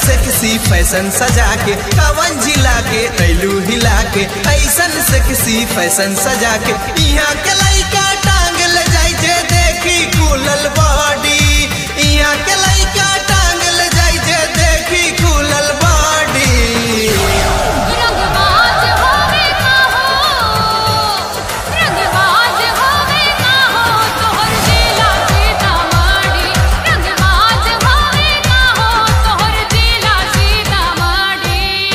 sexy fashion सजा के कवन जिला के कैलू हिला के ऐसन सेक्सी फैशन सजा के यहाँ के लइका टांग ले जाय जे देखी कुलल बॉडी यहाँ के लइका टांग ले जाय जे देखी कुलल बॉडी रंगबाज होवे का हो रंगबाज होवे का हो तोहर जिला सीतामढ़ी रंगबाज होवे का हो तोहर जिला सीतामढ़ी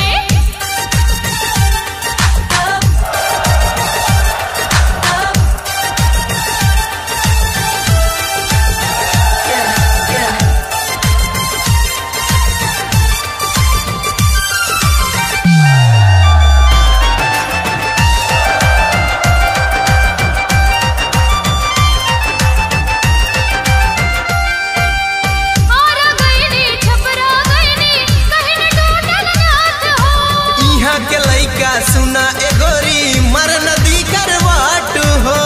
आरा गईनी छपरा गईनी कहीं न टूटल नाथ हो यहाँ के लइका सुना एगोरी मर नदी करवाट हो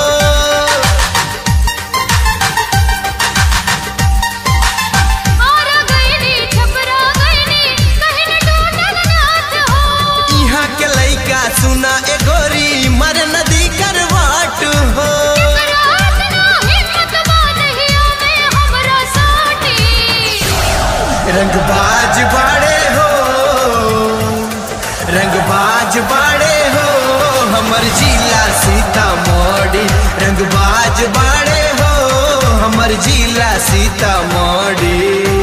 आरा गईनी छपरा गईनी कहीं न टूटल नाथ हो यहाँ के लइका सुना एगोरी मर नदी करवाट हो रात ना हिम्मत बादहिया में हमरा साटी रंगबाज बाड़े हो रंगबाज बाड़े हो हमर जिला सीतामढ़ी रंगबाज बाड़े हो हमर जिला सीतामढ़ी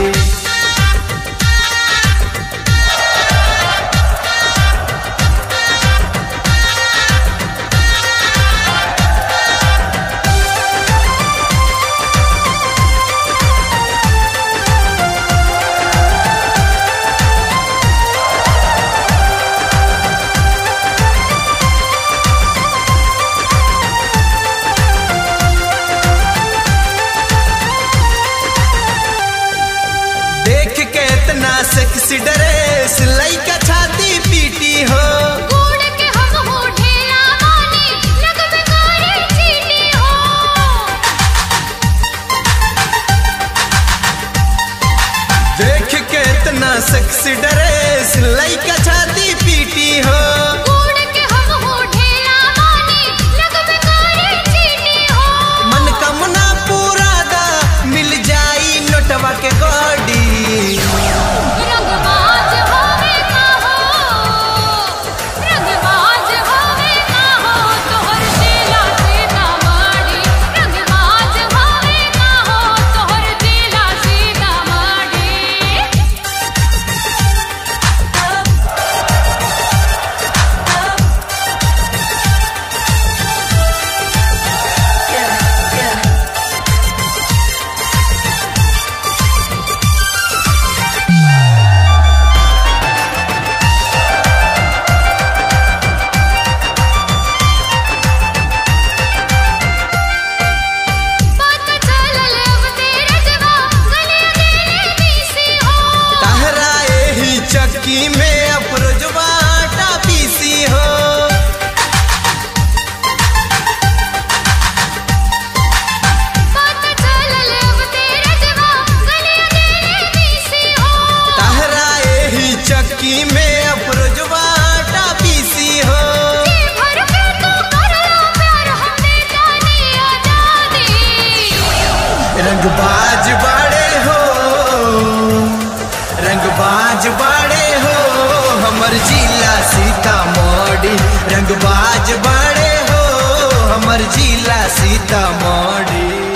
देख के इतना सेक्सी ड्रेस लइका छाती पीटी हो कूड़ के हम हो ढेला मानी लगबे करे चीटी हो देख के इतना सेक्सी ड्रेस लइका छाती पीटी हो कूड़ के हम हो ढेला मानी लगबे करे चीटी हो मनकामना पूरा दा मिल जाई नोटवा के गड़ी रंगबाज होवे का हो रंगबाज होवे का हो तोहर जिला सीतामढ़ी रंगबाज होवे का हो तोहर जिला सीतामढ़ी पता चलल अब तेरे जवा गले गले बीसी हो तहरा एही चक्की में अफरोजवा आटा पीसी हो पता चलल अब तेरे जवा गले गले बीसी हो तहरा एही चक्की में अफरोजवा आटा पीसी हो जी भर के तू करला प्यार हमने जानी आजादी रंगबाज बाड़े हो रंगबाज बाड़े हो हमर जिला सीतामढ़ी रंगबाज बाड़े हो हमर जिला सीतामढ़ी